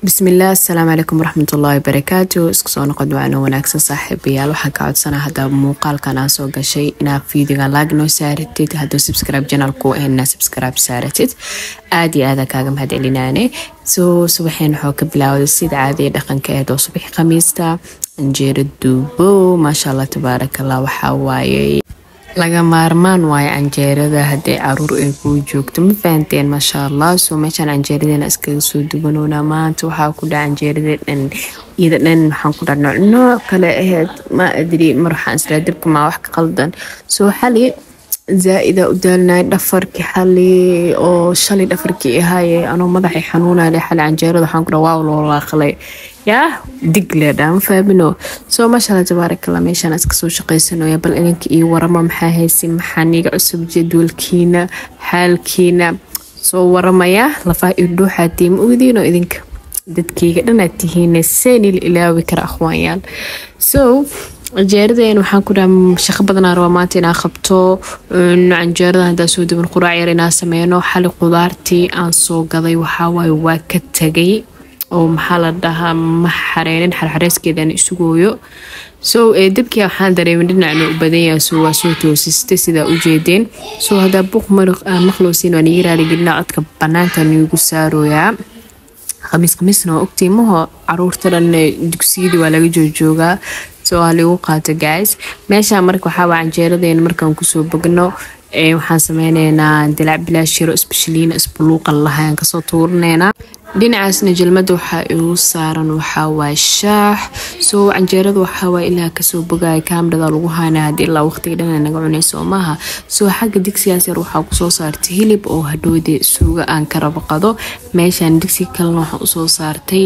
bismillaah asalaamu calaykum waraxmatullaahi wabarakaatu isku soo noqod waano wanaagsan saaxiibayaal waxaan ka codsanaa hadda muuqaalkan aa soo gashay inaad fiidiga laag noo saaratid hadduu subscribe janalku ahna subscribe saaratid aada iyo aada kaaga mahad celinaane soo subaxeen waxoo ka bilaawday sida caadiya dhaqanka eed oo subaxi khamiista anjeero duubo maasha allah tabaarakallah waxaa waaye laga maarmaan waayo canjeerada haddii caruur ay kuu joogto ma fahanteen maasha allah soo meeshaan canjeeradeena iskaga soo dubanoona maanta waxaa ku dhaca canjeerada dhan iyada dhan waxaan ku dhaha nooc nooc kale aheyd ma adri mar waxaan israa dabka maa wax ka qaldan soo xali zaa-ida u daalinaya dhafarkii xali oo shalay dhafarkii ahaaye anoo madaxay xanuunale xali canjeerada waxaan ku dhaha waaw loo laaqlay yaa digleedha ma fahamino soo maashaalla tabaarakalla meeshaan iska soo shaqaysanaya bal idinka io waramo maxaa haysi maxaa niga cusub jadwalkiina xaalkiina soo waramaya lafaa iyo dhuuxaatii ma ogdiino idinka dadkayga dhanaad tihiine seenil ilaawi kara akhwaanyaal so canjeeradeen waxaan ku dhaha shaqo badanaa rabaa maanta inaa qabto canjeerada haddaa soo duban quraac yar inaa sameyno xali qudaartii aan soo gaday waxawaaye waa ka tagay oo maxaa la dhahaa ma xareenin xarxareyskeedaan isugooyo so dabkii waxaan dareemin dhinacna u badan yahay so waa soo toosistay sidaa u jeedeen so haddaa buuq mariq aan maqlowsiin waan iga raaligelina codka banaanka niigu saarooyaa khamiis khamiisna waa ogtii maho caruurta dhan dugsiyadii waa laga joojoogaa soo waa lagu qaato guys meeshaan marka waxaawaa canjeeradeena markaan kusoo bogno waxaan sameyneynaa dilaac bilaashiro isbashaliina isbuluuqan lahayn kasoo tuuraneynaa dhinacaasna jalmada waxaa igu saaran waxawaaye shaax soo canjeerada waxawaaye ilaa kasoo bogaya kaamrada lagu haana hadii ilaa waqtiga dhan naga cunayso maaha soo xagga digsigaas yar waxaa kusoo saartay hilib oo hadhoodee suuga aan ka rabaqado meeshaan digsiga kalena waxaan usoo saartay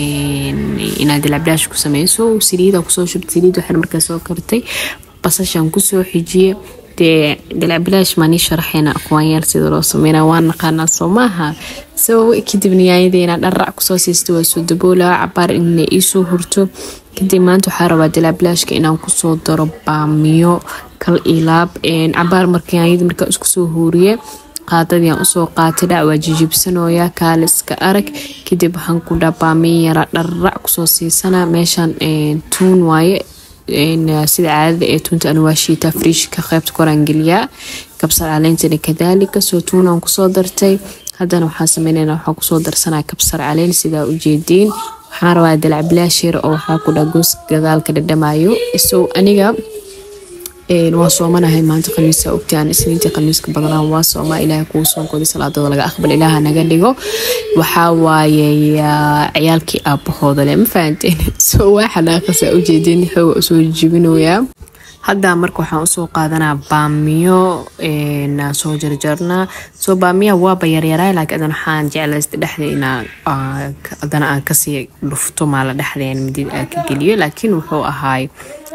inaad dilacbilaash ku sameyso saliida kusoo shubta saliid waxaan markaa soo kartay basashaan kusoo xijiye dee dilacbilaash maanii sharaxeyna aqwaanyaal sida loo sameyna waa naqaanaa soo maaha sababo kadib niyaayadeena dharrac kusoo siista waa soo daboolaa cabaar inay iisoo hurto kadib maanta waxaa rabaa dilacbilaashka inaan kusoo daro baamiyo kal ilaab cabaar markanyada markaa isku soo huuriye qaadadiiaan usoo qaatay dhac waa jijibsanooya kaaliska arag kadib waxaan ku dhaa baamiyo yara dharrac kusoo siisanaa meeshaan tuun waaye sida caadada ee tuunta anu waa shiitaa friishka qeybta koraan geliyaa kabsar caleyntana kadaalika soo tuunaan kusoo dartay haddana waxaa sameynayna waxaa kusoo darsanaa kabsar caleyn sidaa ujeediin waxaan rabaa dalacbilaasheer oo waxaa ku dhaa goos gadaalka dhadhamayo so aniga waa soomanahay maanta khamiisa ogtaan isniintii khamiiska badanaa waa soomaa ilaahay kuu soonkoodii salaadooda laga aqbal ilaaha naga dhigo waxaa waaye ciyaalkii aabahooda le ma fahanteen soo waa xanaaqasa ujeedeen xooga usoo jibinoyaa hadda marka waxaan usoo qaadanaa baamiyo soo jarjarnaa soo baamiyaha waaba yaryaraa laakiin adan waxaan jeclaysta dhexda inaa adana aan kasii dhufto maala dhexdeen midid aan ka geliyo laakiin wuxuu ahaay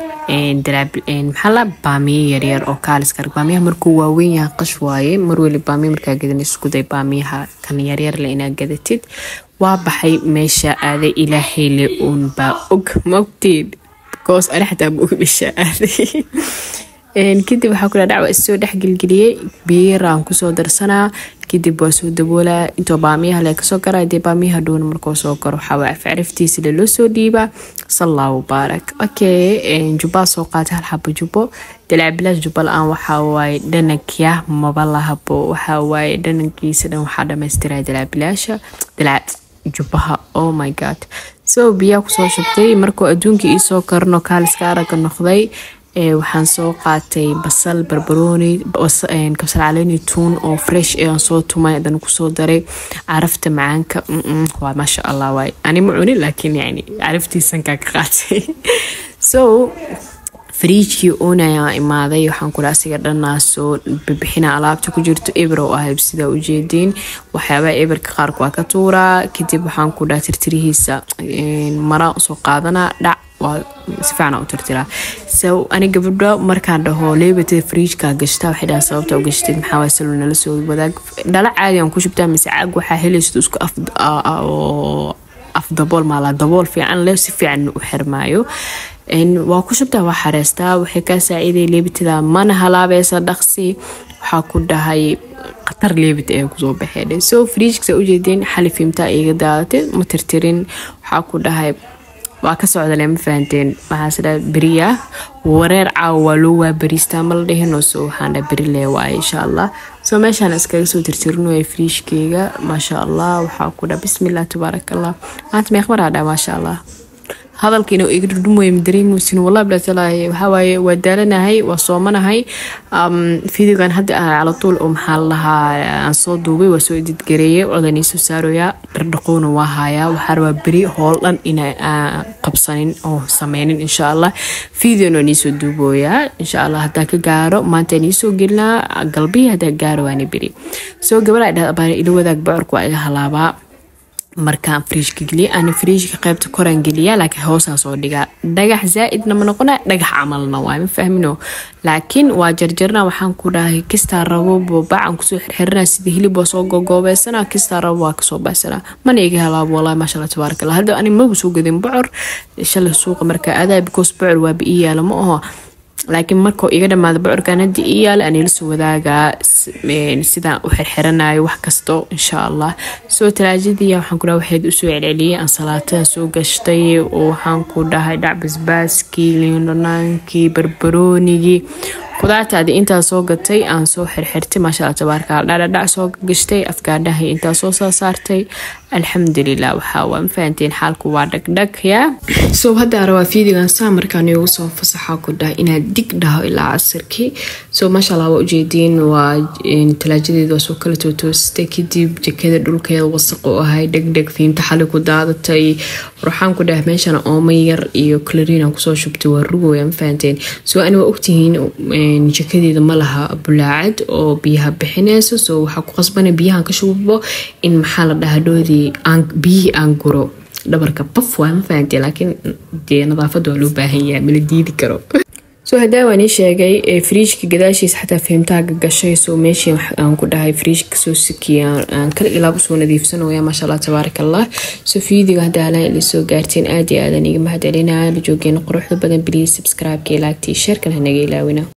maxaa la baamiye yaryar oo kaaliska baamiyaha markuu waaweyn yahay qash waaye marweli baamiya markaa gadan iskuday baamiyaha kan yaryarle inaa gadatid waa baxay meesha aaday ilaahayle uun baa og maogtiin goos ani xataa ma og meesha aaday kadib waxaa kula dhacwa issoo dhexgelgeliyey biiraan kusoo darsanaa kadib waa soo daboolaa intoo baamiyaha le kasoo garaa dee baamiyaha dhowna markuu soo garo waxaa afcaraftiisa le loo soo dhiibaa sallaa mubaarak okay jubbaa soo qaatay hal xabo jubbo dalaabilaas jubba la-aan waxaa waaye dhanankya maba lahabo waxaa waaye dhanankiisa dhan waxaa dhammaystiraa dalaabilaasha dalaa jubbaha oh my god so biyaa kusoo shubtay markuu adduunka iisoo karno kaaliska araga noqday waxaan soo qaatay basal barbarooni kabsar caleeni tuun oo fresh aan soo tumay hadan kusoo daray carafta macaanka waa maasha allah waay ani ma cunin laakiin yani caraftiisankaa ka qaatay so fariijkii oonaya imaaday waxaan kula asiga dhanaa soo bibixina alaabta ku jirto eber oo ahayb sidaa ujeediin waxyaabaa eberka qaarka waa ka tuuraa kadib waxaan ku dhaa tirtirihiisa maraan usoo qaadanaa dhac waa si fiicana u tirtiraa so ani gabadho markaan dhaho leebatada fariijka gashtaa waxay dhahaan sababta u gashtid maxaa waay salo nala soo wadaag dhala caadi aan ku shubtaa mise caag waxaa helaysid isku af af dabool maalaa dabool fiican leh si fiican u xirmaayo waa ku shubtaa waa xareystaa waxay kaa saaciiday leebatada mana halaabaysa dhaqsi waxaa ku dhahay dhaqtar leebit ee kusoo baxeen so friijkasa ujeedeen xali fiimtaa iga daadatay ma tirtirin waxaa ku dhahay waa ka socdale ma fahanteen waxaasdha beriya wareer caawa waa loo waabariistaa mala dhihinoo so waxaandha beri lee waaye insha allah so meeshaan iskaga soo tirtirinaya friishkeyga maasha allah waxaa ku dha bismillah tabaarak allah maanta meeqmaraa dha maasha allah hadalka inuu iga dhudhumooya madareemuusin wallah bilaatalaay waxawaaye waa daalanahay waa soomanahay fideogan hadda ah calatuul oo maxaa lahaa aan soo duubay waa soo edidgareeyay codanii soo saaroyaa dhardhaqoona waa hayaa waxaa rabaa beri hool dhan ina qabsanin oo sameynin insha allah fideona niisoo duubooyaa insha allah hadaa ka gaaro maanta niisoo gelinaa galbihi hadaa gaaro waana beri soo gabadha dhahbaa ila wadaag bocorka waa iga halaabaa markaan friishka geliya ana friishka qaybta koraan geliya laakiin hoosaan soo dhigaa dhagax zaa-idna ma noqona dhagax camalna waa ma fahmino laakiin waa jarjarna waxaan ku dhahay kistaa rabo bacan kusoo xirxirina sida hilib waa soo gogoobeysana kistaa rabo waa kasoo baxsana mana iga halaabo wallahi maasha allah tabaarak allah hadda ani magu soo gadin bocor shalay suuqa marka adaa because bocor waaba ii yaala ma aho laakiin markuu iga dhamaada bocorkan hadii ii yaala anila soo wadaagaa sidaan u xirxiranayo wax kasto insha allah soo talaajadii waxaan kudhaha waxayd usoo celceliyay ansalaatada soo gashtay oo waxaan ku dhahay dhac basbaaskii liindhanaankii barbaroonigii kudaartaadi intaa soo gatay aan soo xirxirtay maasha alla tabaarka dhadhadhac soo gashtay afgaadhahay intaa soo soo saartay alxamdulilah waxaa waa ma fahanteen xaalku waa dhagdhag yaa so hadda rabaa fiidigan saa markaan igu soo fasaxa ku dhahay inaad dig dhaho ilaa casirkii so maasha allah waa ujeediin waa talaajadeeda waa soo kala tootoostay kadib jakada dhulkeeda wasaq u ahay dhegdheg fiimta xali ku daadatay waxaan ku dhahay meeshana ooma yar iyo clariinaan kusoo shubtay waa rugoya ma fahanteen so ani waa ogtihiin jakadeeda ma laha bulaacad oo biyaha bixineyso so waxaa ku qasbana biyahan ka shubo in maxaa la dhahaa dhoodii biyihii aan guro dhabarka baf waa ma fahamtee laakiin dee nadaafada waa loo baahan yahay mala diidi karo soo hadaa waan ii sheegay friijka gadaashiisa xataa fahimtaaga gashay soo meeshii aan ku dhahay friijka soo sikiya aan kala ilaab usoo nadiifsanaya maasha allah tabaarak allah soo fiidiga hadda halaan ili soo gaarteen aad iyo aadan iga mahadcelinaa la joogeena quruxda badan biliis subscribe-ka ilaagtii sheerkan hanaga ilaawina